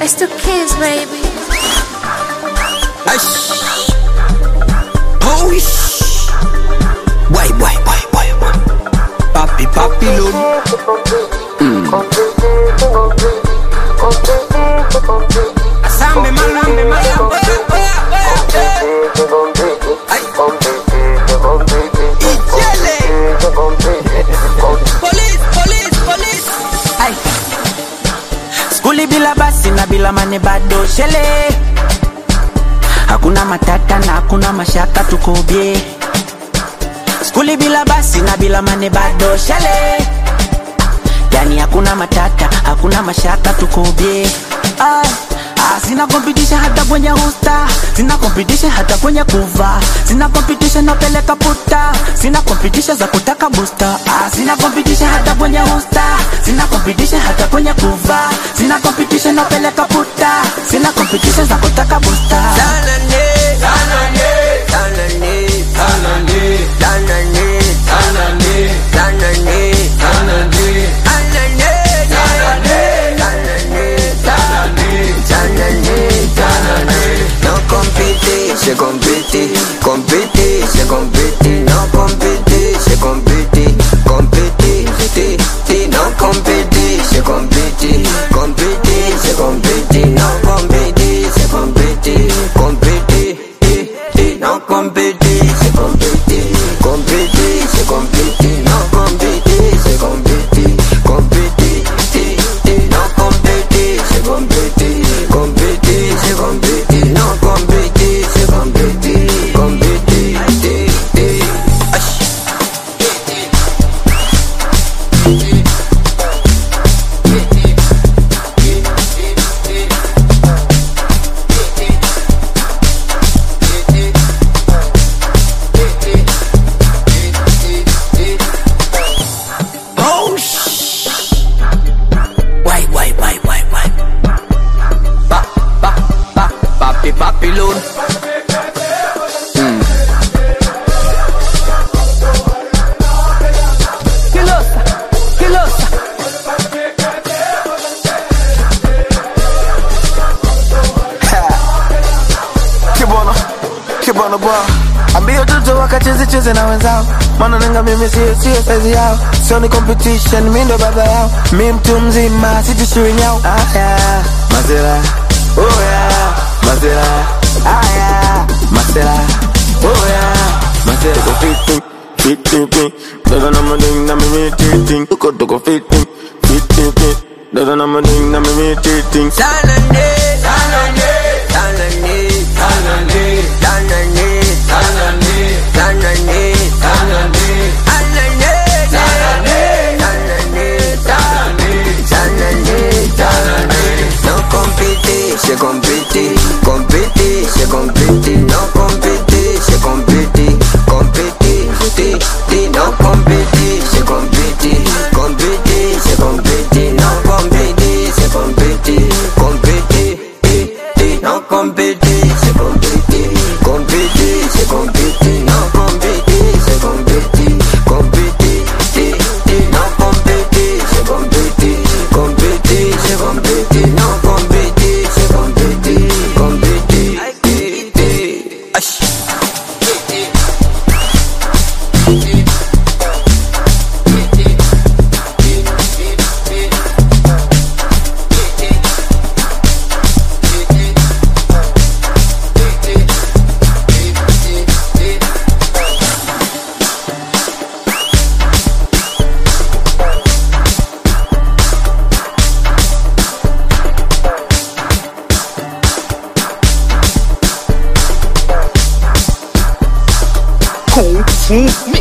It's the kids, baby. Ash. Oh, ish. Why, why, why, why, why? Papi, papi, lolo. Asambe, malambe, malambe. Ay. Ijele. Police, police, police. Ai. Skuli bila basi na bila mane bado shele Hakuna matata na hakuna mashaka tuko bie Skuli bila basi na bila mane bado shele Yani hakuna matata, hakuna mashaka tuko bie Ai. Ah, sina competition hata kwenye hosta Sina competition hata kwenye kuva Sina competition napeleka puta Sina competition za kutaka booster ah, Sina competition hata kwenye hosta Sina competition hata kwenye kuva Sina competition napeleka puta Sina competition za kutaka booster Tanane, tanane, tanane, tanane, tanane, tanane, tanane, tanane, tanane, tanane, tanane, tanane, tanane. No compete, se compete, compete, se compete, no compete, se compete, compete, ti, ti, no compete, se compete, compete, se compete, no compete, se compete, compete, ti, ti, no compete, se compete, compete, se compete, no compete, se compete, compete, ti, ti, no compete, se compete, compete, se compete, no compete, se compete, compete, ti, ti, ash. Oh, shh. Why, why, why, why, why? Ba, ba, ba, papi, papi, loon. Kilosa, kilosa Kibwana, kibwana bwa ambia watoto wakacheze cheze na wenzao maana nenga mimi sio sio saizi yao sio ni competition mimi ndo baba yao mi mtu mzima sitishiwi nyao aya mazera oya mazera aya mazera oya mazera go fitting fitting fit dada na mading na mimi titing tuko tuko fitting fitting fit dada na mading na mimi titing Tanane, tanane, tanane, tanane, tanane, tanane, tanane, tanane, tanane, tanane, tanane, tanane, tanane. No compete, se compete, compete, se compete, no compete, se compete, compete, ti, ti, no compete, se compete, compete, se compete, no compete, se compete, compete, ti, ti, no compete, se compete, compete, se compete, no compete, se compete, compete, ti, ti, no compete, se compete, compete, se compete, no compete, se compete, compete, ti, ti, ash. Kung Fu